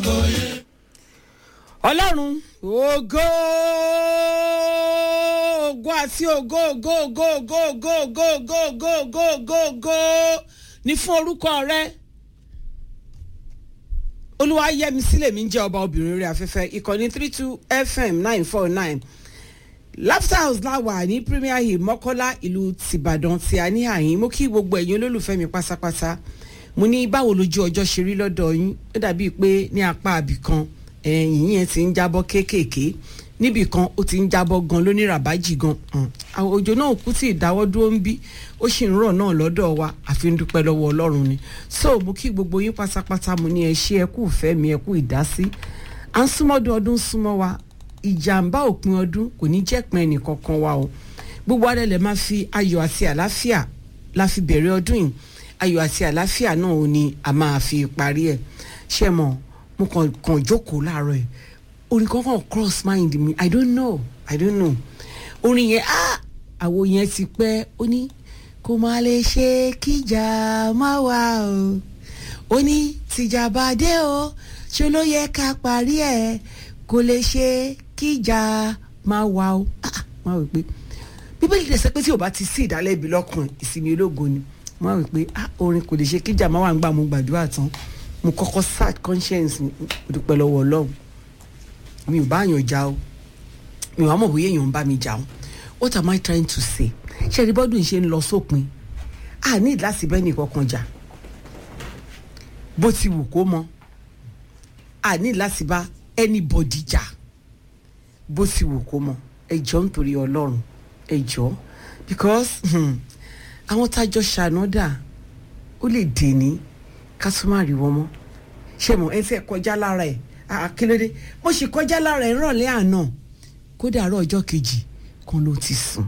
ọlọ́run ògo ògo àti ògo ògo ògo ògo ògo ògo ògo ògo ògo ògo ògo ní fún orúkọ rẹ olúwa yẹmi sílẹ̀ mi ń jẹ́ ọba obìnrin orí afẹ́fẹ́ ìkànnì three two fm nine four nine laughter house láwà ní premier hill mọ́kọ́lá ìlú tìbàdàn tí a ní àyín mo kí gbogbo ẹ̀yin olólùfẹ́ mi pátápátá mo ní báwo lójú ọjọ́ ṣe rí lọ́dọ̀ yín ó dàbíi pé ní apá àbì kan ẹ̀yìn yẹn ti ń jábọ́ kéékèèké níbì kan ó ti ń jábọ́ gan lóníràbájì gan àwọn òjò náà kú tí ìdáwọ́ dúró ń bí ó sì ń rọ̀ náà lọ́dọ̀ wa àfi ń dúpẹ́ lọ́wọ́ ọlọ́run ni so mo kí gbogbo yín pátápátá mo ní ẹ ṣé ẹ kú ìfẹ́ mi ẹ kú ìdásí à ń súnmọ́dún ọdún súnmọ́ wa ìjàmbá òpin ọdún kò ní jẹ́ pin ẹnìkankan wa o gbogbo adé lè máa fi ayọ̀ àti àlàáfíà la fi bẹ̀rẹ̀ ọdún yìí ayọ̀ àti àlàáfíà náà ò ní a máa fi parí ẹ̀ ṣé mọ̀ mo kàn kàn jókòó láàárọ̀ ẹ̀ orin kankan cross mind mi i don't know i don't know orin yẹn ah àwo yẹn ti pẹ́ ó ní kò má lè ṣe kíjà má wà o ó ní tìjà bá dé o ṣe ló yẹ ká parí ẹ̀ kò lè ṣe kíjà má wà o ah má wò pé bíbélì tẹ̀ sẹ́ pé tí o bá ti sí ìdálẹ́bi lọ́kàn ìsinmi ológo ni mo wá wí pé ah orin kò lè ṣe kíjà má wà ń gbà mo gbàdúrà tán mo kọ́kọ́ search conscience mi mo dúpẹ́ lọ́wọ́ ọlọ́run mi ò bá yàn já o mi ò wá mọ̀ bóyá èèyàn ń bá mi jà o what am I trying to say ṣé ẹni bọ́dún ṣe ń lọ sópin a ní láti bẹ́ẹ̀ ní kankan jà bó ti wù kó mọ a ní láti bá anybody jà bó ti wù kó mọ ẹ jọ̀ọ́ nítorí ọlọ́run ẹ jọ̀ọ́ because àwọn tájọ ṣànádà ó lè dè ní ká tún má rí wọn mọ́ ṣé mo ẹ fẹ́ kọjá lára ẹ̀ àkílódé mo sì kọjá lára ẹ̀ rọ̀lẹ́ àná kódà àárọ̀ ọjọ́ kejì kan ló ti sùn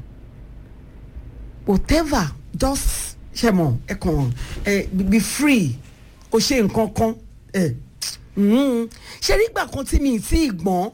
whatever just ṣé mo ẹ kàn ẹ be free kò ṣe nǹkan kan ẹ ṣe nígbà kan tí mi ti gbọ́n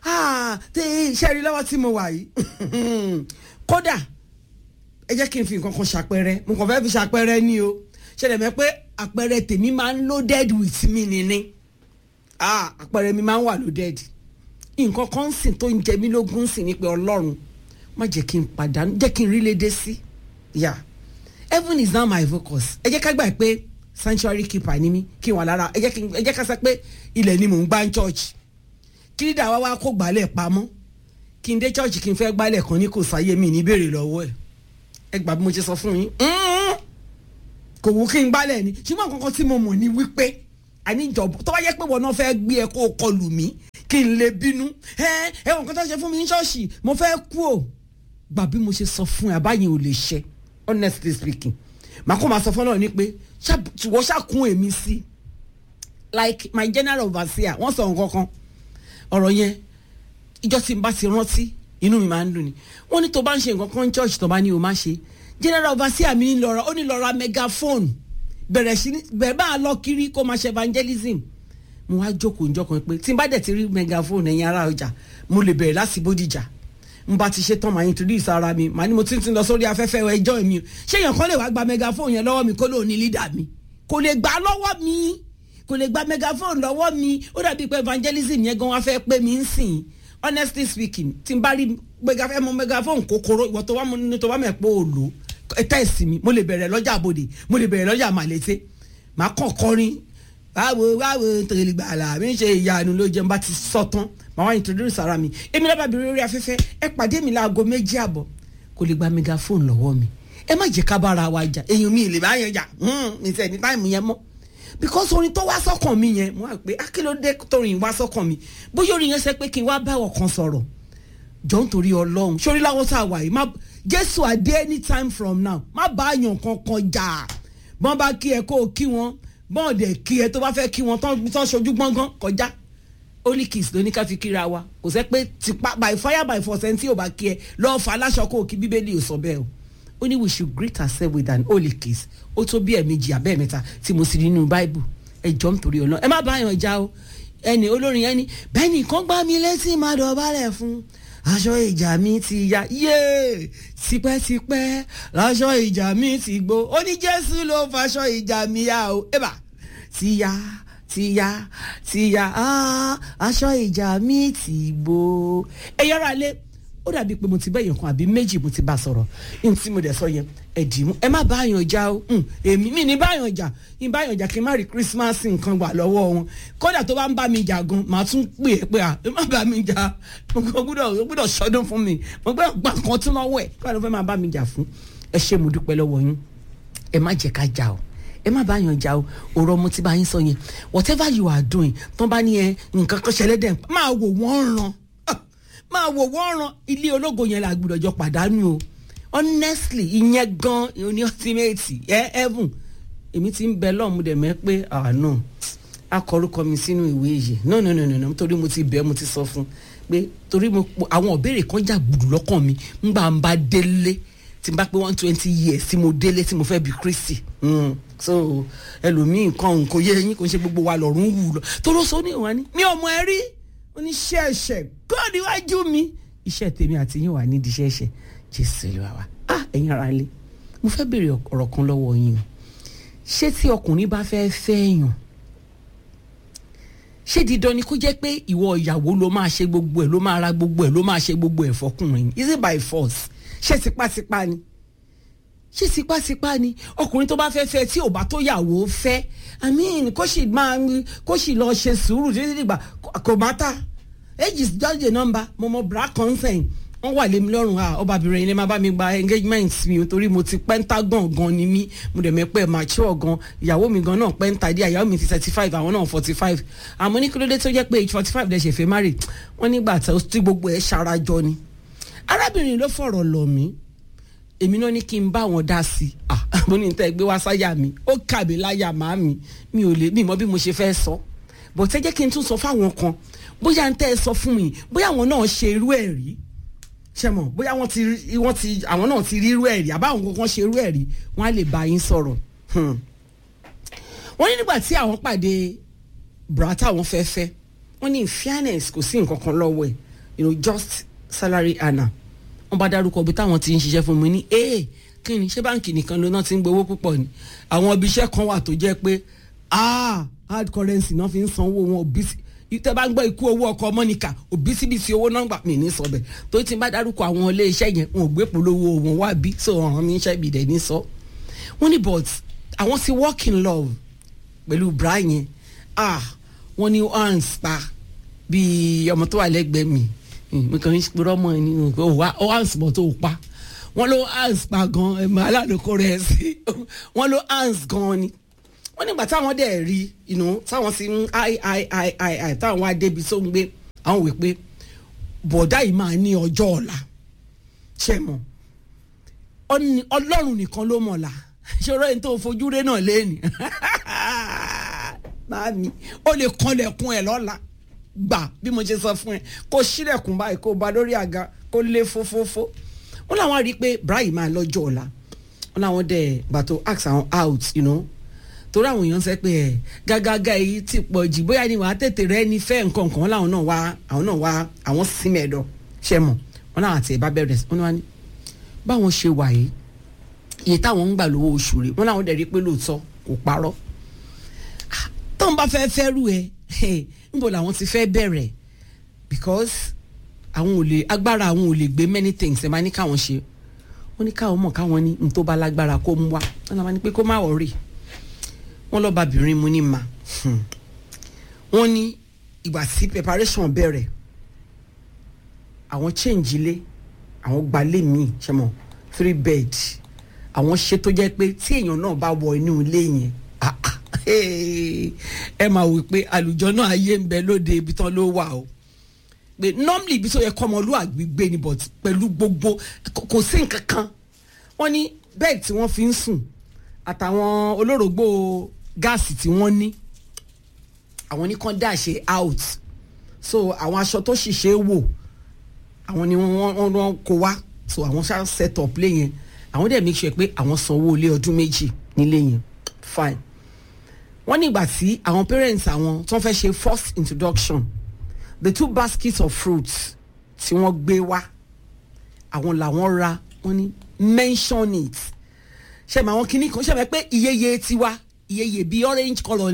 ṣe rí lọ́wọ́ tí mo wà yìí kódà ẹ jẹ́ kí n fi nǹkan kan ṣàpẹẹrẹ mo kàn fẹ́ fi ṣàpẹẹrẹ ní o ṣẹlẹ̀ mẹ́ pé àpẹẹrẹ tèmi máa ń loaded with me nìní ah àpẹẹrẹ mi máa ń wà loaded nǹkan kan sìn tó ń jẹ mí lógún sìn ní pé ọlọ́run má jẹ́ kí n pàdánù jẹ́ kí n rí lédè sí yà heaven is now my focus ẹ jẹ́ ká gbà pé sanctuary keeper ni mí kí n wà lára ẹ jẹ́ ká sọ pé ilẹ̀ ni mò ń gbá ń church kí lídà wá wá kó gbálẹ̀ pamọ́ kí n dé church kí n fẹ́ gbálẹ̀ kan ní kò sáyé mi ní béèrè lọ́wọ́ ẹ̀ ẹ gbà bí mo ṣe sọ fún yín kò wù kí n gbálẹ̀ ni ṣùgbọ́n kankan tí mo mọ̀ ní wípé àníjọba tó bá yẹ pé wọn náà fẹ́ gbé ẹ kó o kọlù mí kí n lè bínú ẹ ẹ wọn kan tó ṣe fún mi ní ṣọ́ọ̀ṣì mo fẹ́ kú o gbà bí mo ṣe sọ fún ẹ àbáyé ò lè ṣe honestly speaking màá kó máa sọ fún ọ ní pé wọ́n ṣàkún èmi sí like my general overseer wọ́n sọ nǹkan kan ọ̀rọ̀ yẹn ìjọ tí n bá ti rántí inú mi máa ń dùn ni wọ́n ní tó bá ń ṣe nǹkan kan ní church tó bá ní o má ṣe general overseer mi ní lọ́ra ó ní lọ́ra megaphone bẹ̀rẹ̀ sí ní bẹ̀rẹ̀ bá a lọ kiri kó máa ṣe evangelism mo wá jókòó njọ́ kan pé tí n bá dẹ̀ ti rí megaphone ẹ̀yin ará ọjà mo lè bẹ̀rẹ̀ láti bódìjà n bá ti ṣe tán màá introduce ara mi màá ní mo ti ń lọ sórí afẹ́fẹ́ ẹjọ́ mi o ṣé èèyàn kan lè wá gba megaphone yẹn lọ́wọ́ mi kó lóò ní leader mi kò lè gbà lọ́wọ́ mi kò lè gba megaphone lọ́wọ́ mi ó dàbí pé evangelism yẹn gan wá fẹ́ pé mi ń sìn honestly speaking tí n bá rí megaphone kòkòrò ìwọ tó wá mo ní tó wá mẹ́ pé òòlù tẹ́ẹ̀sì mi mo lè bẹ̀rẹ̀ lọ́jà àbòdè mo lè bẹ̀rẹ̀ lọ́jà màlété màá kàn kọrin báwo báwo tòlè gbàlà mi ń ṣe ìyanu ló jẹun bá ti sọ tán màá wá introduce ara mi èmi lábàá bèrè orí afẹ́fẹ́ ẹ pàdé mi láago méjì àbọ̀ kò lè gba megaphone lọ́wọ́ mi ẹ má jẹ́ ká bára wa jà èèyàn mi lè bá yẹn jà mi sẹ́ ní táìmù yẹn mọ́ because orin tó wá sọ́kàn mi yẹn mo wá pé akílódé torin wá sọ́kàn mi bóyá orin yẹn sẹ pé kí n wá bá ọkàn sọ̀rọ̀ jọ nítorí ọlọ́run sórí láwọn tá a wà yìí má jésù àdé anytime from now má bá àyàn kankan jà bọ́n bá kí ẹ kó o kí wọn bọ́n dẹ̀ kí ẹ tó bá fẹ́ kí wọn tán ṣojú gbọ́ngàn kọjá holy kiss ló ní ká fi kíra wa kò sẹ́ pé tipa by fire by force ẹni tí ò bá kí ẹ lọ́ọ́ fa aláṣọ kó o kí bíbélì ò sọ bẹ́ẹ̀ o ó ní we should greet ourselves with an holy kiss ó tó bí ẹ̀ẹ̀mejì àbẹ́ẹ̀mẹ́ta tí mo sì rí nínú báíbù ẹ jọ nítorí ọlọ́run ẹ má bá àyàn já o ẹni olórin yẹn ni bẹ́ẹ̀ nìkan gbá mi létí má dọ̀bálẹ̀ fún aṣọ ìjà mi ti ya yéé tipẹ́tipẹ́ láṣọ ìjà mi ti gbó ó ní jésù ló faṣọ ìjà mi ya o ẹ̀bà ti ya ti ya ti ya ah, aṣọ ìjà mi ti bò ẹ yára lé ó dàbí pé mo ti bẹ́ẹ̀ yàn kan àbí méjì mo ti bá sọ̀rọ̀ ní tí mo dẹ̀ sọ yẹn ẹ dì í mú ẹ má bá yàn jà o Hmm, èmi mi ní bá yàn jà ní bá yàn jà kí n má rí Christmas nǹkan gbà lọ́wọ́ wọn kódà tó bá ń bá mi jà gan màá tún pè é pé à ẹ má bá mi jà mo gbọ́dọ̀ mo gbọ́dọ̀ ṣọdún fún mi mo gbọ́dọ̀ gbà kan tún lọ́wọ́ ẹ̀ kí wọ́n fẹ́ máa bá mi jà fún ẹ ṣé mo dúpẹ́ lọ́wọ́ yín ẹ má jẹ́ ká jà o ẹ má bá yàn jà o ọ̀rọ̀ mo ti bá yín sọ yẹn whatever you are doing tán bá ní ẹ nǹkan kan ṣẹlẹ̀ dẹ̀ máa wò wọ́n ràn Ah, máa wò wọ́n ràn ilé ológo yẹn la gbọ́dọ̀ jọ pàdánù o honestly ìyẹn gan ní ultimate ẹ heaven èmi ti ń bẹ lọ́ọ̀mù dẹ̀ mẹ́ pé àánú akọrúkọ mi sínú ìwé yìí no no no no no torí mo ti bẹ́ẹ̀ mo ti sọ fún pé torí mo àwọn ìbéèrè kan jà gbùdù lọ́kàn mi ńgbà ń bá délé tí n bá pé one twenty years tí mo délé tí mo fẹ́ bí Kristi mm. so ẹlòmíì nǹkan kò yé eyín kò ń ṣe gbogbo wa lọ́rùn wù lọ toró sọ ní ìwà ni mi ò mọ ẹ rí oníṣẹ́ ẹ̀ṣẹ̀ God iwájú mi iṣẹ́ tèmi àti yín wà nídìí iṣẹ́ ẹ̀ṣẹ̀ Jésù lè wá wá ah ẹ̀yin ara lé mo fẹ́ béèrè ọ̀rọ̀ kan lọ́wọ́ yín o ṣé tí ọkùnrin bá fẹ́ fẹ́ yàn ṣé dídán ni kó jẹ́ pé ìwọ ìyàwó ló máa ṣe gbogbo ẹ̀ ló máa ra gbogbo ẹ̀ ló máa ṣe gbogbo ẹ̀ fọkùnrin is it by force ṣé tipátipá ni ṣé tipátipá ni ọkùnrin tó bá fẹ́ fẹ́ tí ò bá tó yàwó fẹ́ i mean kó sì máa kó sì lọ ṣe sùúrù títí dìgbà kò má ta age is just a number mo mọ bra consent wọ́n wà lé mi lọ́rùn à ọbabìnrin ilé máa bá mi gba engagement mi torí mo ti pentagon gan ni mí mo dẹ̀ mẹ́pẹ́ mature gan ìyàwó mi gan náà penta díẹ̀ ìyàwó mi ti thirty five àwọn náà forty five àmọ́ ní kílódé tó jẹ́ pé age forty five dẹ̀ ṣe fẹ́ marry wọ́n nígbà tí gbogbo ẹ̀ ṣarajọ ni arábìnrin ló fọ̀rọ̀ lọ̀ mí èmi náà ní kí n bá wọn dá sí i ah mo ní tẹ́ gbé wá sáyà mi ó kà mí láyà má mi mi ò lè mi mọ bí mo ṣe fẹ́ sọ bó tẹ́ jẹ́ kí n tún sọ fáwọn kan bóyá n tẹ́ ẹ sọ fún mi bóyá àwọn náà ṣe irú ẹ̀ rí ṣe mọ̀ bóyá wọ́n ti wọ́n ti àwọn náà ti rí irú ẹ̀ rí àbáwọn kankan ṣe irú ẹ̀ rí wọ́n á lè bá yín sọ̀rọ̀ wọ́n ní nígbà tí àwọn pàdé brata àwọn fẹ́ fẹ́ wọ́n ní in fairness kò sí nǹkan kan lọ́wọ́ ẹ̀ you know just salary earner wọ́n bá dárúkọ bí táwọn ti ń ṣiṣẹ́ fún mi ní ee kí ni ṣé báǹkì nìkan ló náà ti ń gbowó púpọ̀ ni àwọn ibi iṣẹ́ kan wà tó jẹ́ pé ah hard currency náà fi ń sanwó wọn òbísí tẹ́ bá ń gbọ́ ikú owó ọkọ̀ mọ́nìkà òbísíbísí owó náà gbà mí ní sọ̀bẹ̀ tó ti bá dárúkọ àwọn ilé iṣẹ́ yẹn wọn ò gbé polówó wọn wá bí so ọ̀ràn mi iṣẹ́ ibi dẹ̀ ní sọ. wọ́n ní but àwọn ti work in love pẹ̀lú bra yẹn ah wọ́n ní hands pa bíi ọmọ tó wà lẹ́gbẹ̀ẹ́ mi mi kàn ń purọ́ mọ́ ẹni ó hands bọ̀ tó pa wọ́n ló hands pa gan ẹ̀mọ́ aládùúkọ rẹ̀ sí wọ́n ló hands gan ni wọ́n nígbà táwọn dẹ̀ rí inú táwọn ti ń ai ai ai ai ai táwọn wá débi tó ń gbé àwọn wè pé bọ̀dá yìí máa ní ọjọ́ ọ̀la ṣe mọ̀ ọlọ́run nìkan ló mọ̀ la ṣòro ẹni tó fojú rẹ náà lẹ́ni máàmí ó lè kanlẹ̀kùn ẹ̀ lọ́la gbà bí mo ṣe sọ fún ẹ kó ṣílẹ̀kùn báyìí kó ba lórí àga kó lé fófófó wọ́n làwọn rí i pé Brian máa lọ́jọ́ ọ̀la wọ́n làwọn dẹ̀ gbàtò ask àwọn out you know torí àwọn èèyàn sẹ pé ẹ gágágá èyí ti pọ̀ jù bóyá ni wàá tètè rẹ ní fẹ́ nǹkan kan láwọn náà wá àwọn náà wá àwọn símẹ̀dọ̀ ṣe mọ̀ wọn náà àti ẹ̀bá bẹ̀rẹ̀ wọn náà ní báwọn ṣe wà yìí iye táwọn ń gbà lówó oṣù rẹ̀ wọn làwọn dẹ̀ rí pé lóòótọ́ kò parọ́ tóun bá fẹ́ fẹ́ rú ẹ níbo làwọn ti fẹ́ bẹ̀rẹ̀ because àwọn ò lè agbára àwọn ò lè gbé many things ẹ̀ máa ní káwọn ṣe wọ́n ní káwọn mọ̀ káwọn ní n tó bá lágbára kó mú wá wọ́n náà máa ní pé kó má wọ̀rì wọ́n lọ́ọ́ babìnrin mu ní ma wọ́n ní ìgbà tí preparation bẹ̀rẹ̀ àwọn change ilé àwọn gbalé míì ṣe mọ̀ three bed àwọn ṣe tó jẹ́ pé tí èèyàn náà bá wọ inú ilé yẹn ẹ máa wí pé àlùjọ náà ayé ń bẹ lóde ibi tán ló wà o pé normally ibi tó yẹ kọ́mọlúwàgbé gbé ni but pẹ̀lú gbogbo kò sí nǹkan kan wọ́n ní bẹ́ẹ̀ tí wọ́n fi ń sùn àtàwọn olórògbò gáàsì tí wọ́n ní àwọn ní kàn dá ṣe out so àwọn aṣọ tó ṣìṣe wò àwọn ni wọ́n wọ́n wọ́n kó wá so àwọn ṣá set up lé yẹn àwọn dẹ̀ make sure pé àwọn sanwó ilé ọdún méjì nílé yẹn fine wọ́n nígbà tí àwọn parents àwọn tó ń fẹ́ ṣe first introduction the two baskets of fruits tí wọ́n gbé wá àwọn làwọn ra wọ́n ní mention it ṣe mọ àwọn kinní kan ṣe mọ pé iyeye tiwa iyeye bíi orange colour ni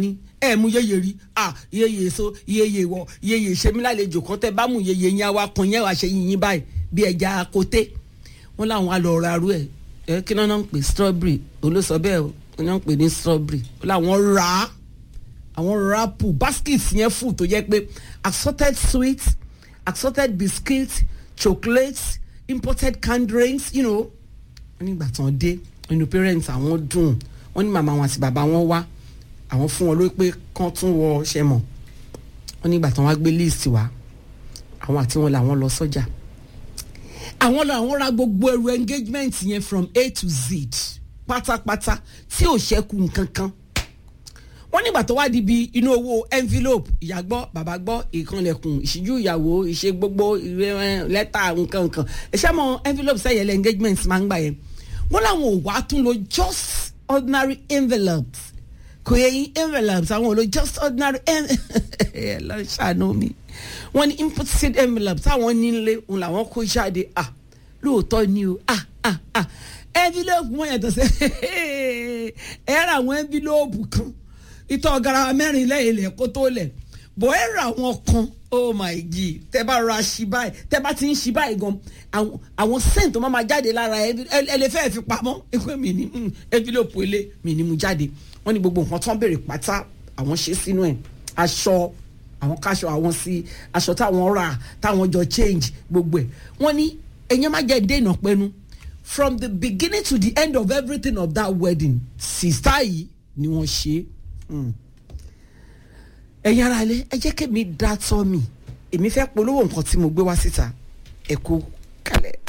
ẹ mú yeye rí ah yeye so yeye wọ yeye ṣe mí lálejò kan tẹ bá mú yeye yẹn wá kan yẹn wá ṣe yìnyín báyìí bí ẹja kote wọn làwọn á lọ ra arú ẹ ẹ kí náà ń pè strawberry olóṣọ bẹ́ẹ̀ o wọn náà ń pè ní strawberry wọn làwọn rà á àwọn rapu baskets yẹn fù tó jẹ́ pé assorted sweets assorted biscuits chocolates imported canned drinks you know wọ́n nígbà tán dé inú parents àwọn dùn wọ́n ní màmá wọn àti bàbá wọn wá àwọn fún wọn ló pé kán tún wọ ṣe mọ̀ wọ́n nígbà tán wá gbé list wá àwọn àti wọn làwọn lọ sọ́jà àwọn làwọn ra gbogbo ẹrù engagement yẹn from A to Z pátápátá tí ò ṣẹ́kù nǹkan kan wọ́n nígbà tó wá di bi inú owó envelope ìyá gbọ́ bàbá gbọ́ ìkànlẹ̀kùn ìṣíjú ìyàwó ìṣe gbogbo ìwé lẹ́tà nǹkan nǹkan ẹ̀ṣẹ́ mọ envelope sẹ́yẹlẹ̀ engagement máa ń gbà yẹn wọ́n làwọn ò wá tún lo just ordinary envelopes kò yẹ yín envelopes àwọn ò lo just ordinary ẹ lọ ṣàánú mi wọ́n ní imported envelopes táwọn nílé òun làwọn kó jáde ah lóòótọ́ ni o ah ah ah envelope wọn yàtọ̀ sí ẹ ra àwọn envelope kan ìtọ̀ garawa mẹ́rin lẹ́yìn ilẹ̀ kó tó lẹ̀ bọ̀ ẹ ra àwọn kan oh my god tẹ bá ra ṣí báyìí tẹ bá ti ń ṣí báyìí gan àwọn àwọn scent tó máa ma jáde lára ẹ ẹ lè fẹ́ẹ́ fi pamọ́ ẹgbẹ́ mi ní envelope ilé mi ní mu jáde wọ́n ní gbogbo nǹkan tó ń béèrè pátá àwọn ṣe sínú ẹ̀ aṣọ àwọn káṣọ àwọn sí aṣọ táwọn rà táwọn jọ change gbogbo ẹ̀ wọ́n ní ẹ̀yẹ́ má jẹ́ dènà pẹ́nu from the beginning to the end of everything of that wedding sista yìí ni wọ́n ṣe é ẹ̀yin ara ilé ẹ jẹ́ kémi dá tọ́ mi èmi fẹ́ polówó nǹkan tí mo gbé wá síta ẹ kú kalẹ̀.